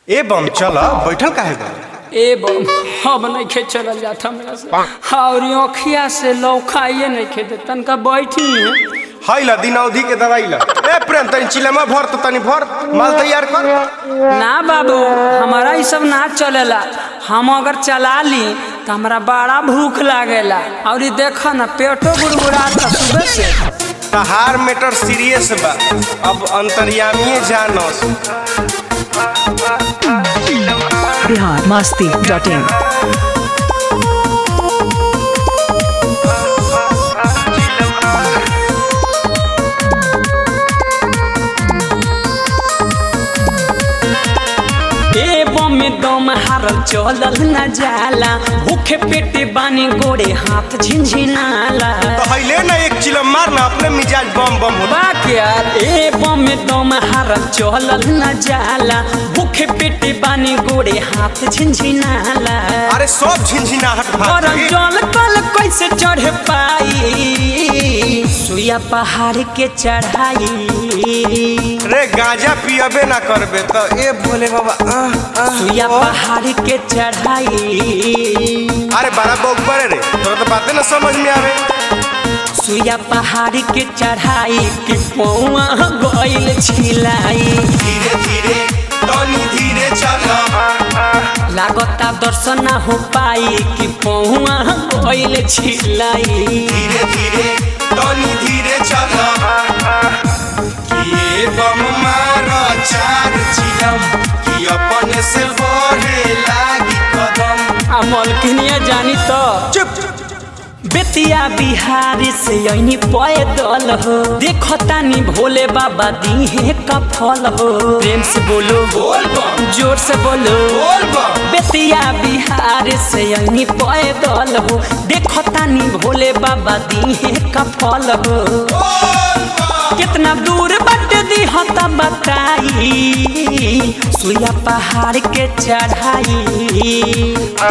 ए बम चल बैठल काहे बा ए बम हम नहीं खे चलल जात हमरा से और अखिया से लौखाइए नहीं खे दे तनका बैठी है हई ला दिनौधी के दवाई ला ए प्रेम तनी चिलमा भर तो तनी भर माल तैयार कर ना बाबू हमारा ये सब ना चलेला हम अगर चला ली तो हमरा बड़ा भूख लागेला और ये देखो ना पेटो गुड़गुड़ाता सुबह से तहार मैटर सीरियस बा अब अंतर्यामीए जानस बिहार मस्ती डॉट इन ए बम में दम हारल चलल न जाला भूखे पेटे बानी गोड़े हाथ झिनझिनाला तो हईले ना एक चिलम मार ना अपने मिजाज बम बम होला बाक यार ए बम में दम हारल चलल न जाला भूखे पेटे बानी गोड़े हाथ झिनझिनाला अरे सब झिनझिनाहट भाग और गई। जल कल कैसे चढ़ पाई सुया पहाड़ के चढ़ाई रे गांजा पियबे ना करबे तो ए भोले बाबा आह, आह, सुया आह। पहाड़ के चढ़ाई अरे बारह बोक बड़े रे तोरा तो बातें ना समझ में आवे सुया पहाड़ के चढ़ाई के पौआ गइल छिलाई धीरे धीरे तनी धीरे चल लागता दर्शन ना हो पाई कि पौआ गइल छिलाई धीरे धीरे तनी धीरे चल कि ए बम मार चार चिलम कि अपने से बढ़े लागी कदम आ मलकिनिया जानी तो चुप बेतिया बिहार से ऐनी पैदल हो देखो तानी भोले बाबा दीहे का फल हो प्रेम से बोलो बोल बम जोर से बोलो बोल बम बेतिया बिहार से ऐनी पैदल हो देखो तानी भोले बाबा दीहे का फल हो बोल बम कितना दूर बट दी हता बताई सुया पहाड़ के चढ़ाई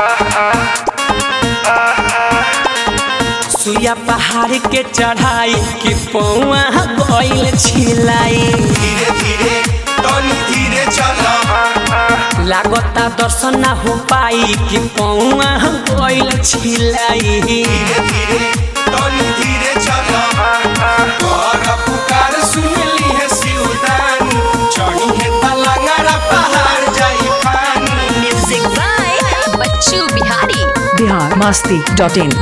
सुया पहाड़ के चढ़ाई कि पौआ गइल छिलाई धीरे धीरे तनी धीरे चल लागता दर्शन ना हो पाई कि पौआ गइल छिलाई धीरे धीरे तनी धीरे चल कर पुकार सुनली है शिवदानी चढ़ी है तलंगरा पहाड़ जाई पानी म्यूजिक बाय बच्चू बिहारी बिहार मस्ती डॉट इन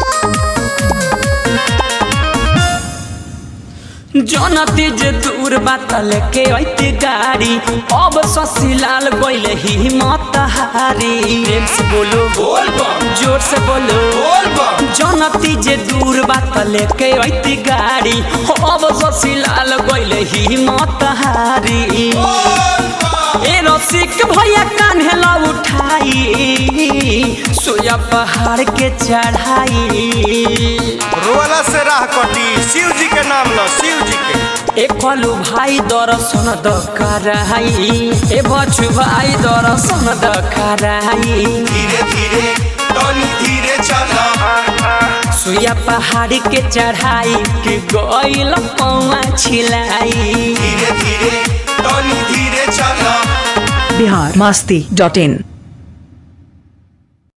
जनती जे दूर बात लेके ऐती गाड़ी अब ससीलाल गइल हिम्मत हारी प्रेम से बोलो बोल बम जोर से बोलो बोल बम जनती जे दूर बात लेके ऐती गाड़ी अब ससीलाल गइल हिम्मत हारी बोल बम ए रसिक भैया कान्हेला उठाई सोया पहाड़ के चढ़ाई रोला से राह कटी शिव जी के नाम लो शिव जी के ए कलू भाई दर्शन द कराई ए बच्चू भाई दर्शन द कराई धीरे धीरे तनी धीरे चल सुया पहाड़ के चढ़ाई के गइल पौआ छिलाई धीरे धीरे तनी धीरे चल बिहार मस्ती डॉट इन